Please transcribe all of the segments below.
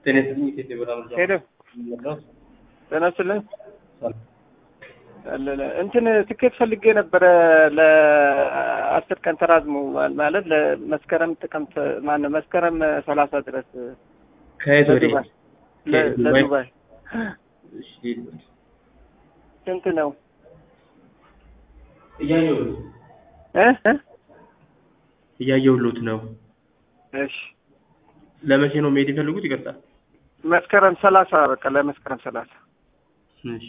ጤና ይስጥልኝ ኢትዮጵያ ብርሃን ጃ ሄሎ ጤና ይስጥልኝ አለለ እንትን ትኬት ፈልጌ ነበረ ለአስር ቀን ተራዝሞ ማለት ለመስከረም ጥቅምት ማነው መስከረም ሰላሳ ድረስ ከየት ወደ ለዱባይ ለ- ለዱባይ እሺ ስንት ነው እያየሁት እ እ? እያየሁሎት ነው እሺ ለመቼ ነው መሄድ የፈለጉት ይቀርጣል መስከረም ሰላሳ በቃ ለመስከረም ሰላሳ እሺ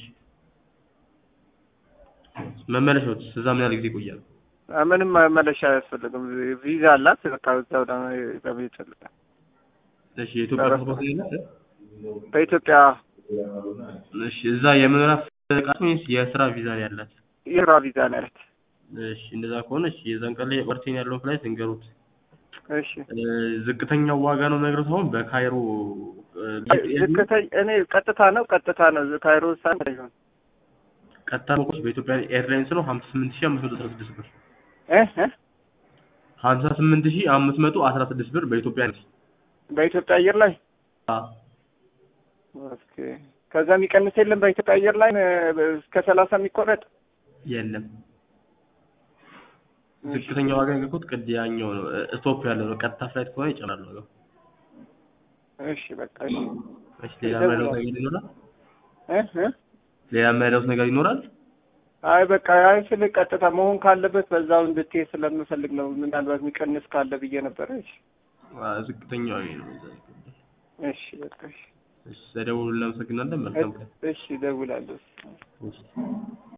መመለሻዎት እዛ ምን ያህል ጊዜ ይቆያል አ፣ ምንም መመለሻ አያስፈልግም ቪዛ አላት በቃ እዛው ለመሄድ ይፈልጋል እሺ የኢትዮጵያ አረፍ ፓስፖርት የለም በኢትዮጵያ እሺ እዛ የመኖሪያ ፈቃድ ወይስ የስራ ቪዛ ነው ያላት የስራ ቪዛ ነው ያለት እሺ እንደዛ ከሆነ እሺ የዛን ቀን ላይ ወርቴን ያለውን ፍላይት እንገሩት እሺ እ፣ ዝቅተኛው ዋጋ ነው የምነግረው አሁን በካይሮ እ፣ ዝቅተኛ እኔ ቀጥታ ነው ቀጥታ ነው ካይሮ ሳን ይሆን ቀጥታ መቆች በኢትዮጵያ ኤርላይንስ ነው ሀምሳ ስምንት ሺህ አምስት መቶ አስራ ስድስት ብር እ እ ሀምሳ ስምንት ሺህ አምስት መቶ አስራ ስድስት ብር በኢትዮጵያ ነው በኢትዮጵያ አየር ላይ አዎ ኦኬ ከዛ የሚቀንስ የለም በኢትዮጵያ አየር ላይ እ፣ እስከ ሰላሳ የሚቆረጥ የለም ዝቅተኛ ዋጋ የገባሁት ቅድ ያኛው ነው እ፣ ስቶፕ ያለው ነው ቀጥታ ፍላይት ከሆነ ይጨምራል ዋጋው እሺ በቃ እሺ እሺ ሌላ የማይለውት ነገር ይኖራል እ እ ሌላ የማይለውት ነገር ይኖራል አይ በቃ አይ ስል ቀጥታ መሆን ካለበት በዛው እንድትሄድ ስለምፈልግ ነው ምናልባት የሚቀንስ ካለ ብዬ ነበረ እሺ አ፣ ዝቅተኛው ይሄ ነው እዛ ይገባል። እሺ በቃ እሺ እሺ ስለደወሉ እናመሰግናለን መልካም ቀን እሺ እደውላለሁ እሺ